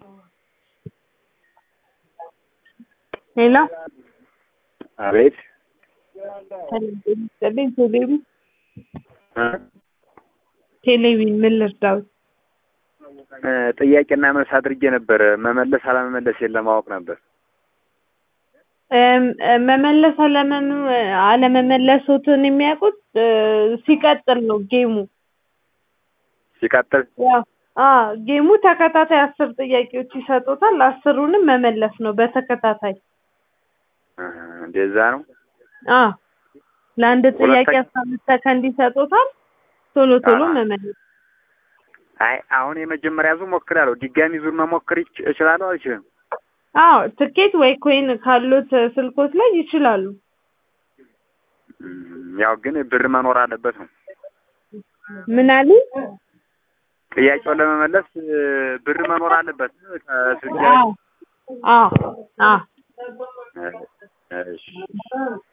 ሄሎ አቤት ሰላም ቴሌቪዥን ቴሌቪዥን ምን ልርዳዎት? ጥያቄና መልስ አድርጌ ነበር። መመለስ አለመመለሴን ለማወቅ ነበር። እም፣ መመለስ አለመኑ አለመመለሶትን የሚያውቁት እ፣ ሲቀጥል ነው ጌሙ። ሲቀጥል ያው አ ጌሙ ተከታታይ አስር ጥያቄዎች ይሰጡታል። አስሩንም መመለስ ነው በተከታታይ። እ፣ እንደዛ ነው። አ ለአንድ ጥያቄ ሁለተኛ- አስራ አምስት ሰከንድ ይሰጡታል። ቶሎ ቶሎ አዎ። መመለስ። አይ አሁን የመጀመሪያ ዙር ሞክራለሁ። ድጋሚ ዙር መሞከር ይች- እችላለሁ አልችልም? አዎ ትኬት ወይ ኮይን ካሉት ስልኮች ላይ ይችላሉ። እም፣ ያው ግን ብር መኖር አለበት ነው። ምን አሉ? ጥያቄውን ለመመለስ እ፣ ብር መኖር አለበት ከስልክ አዎ አዎ አዎ እ፣ እሺ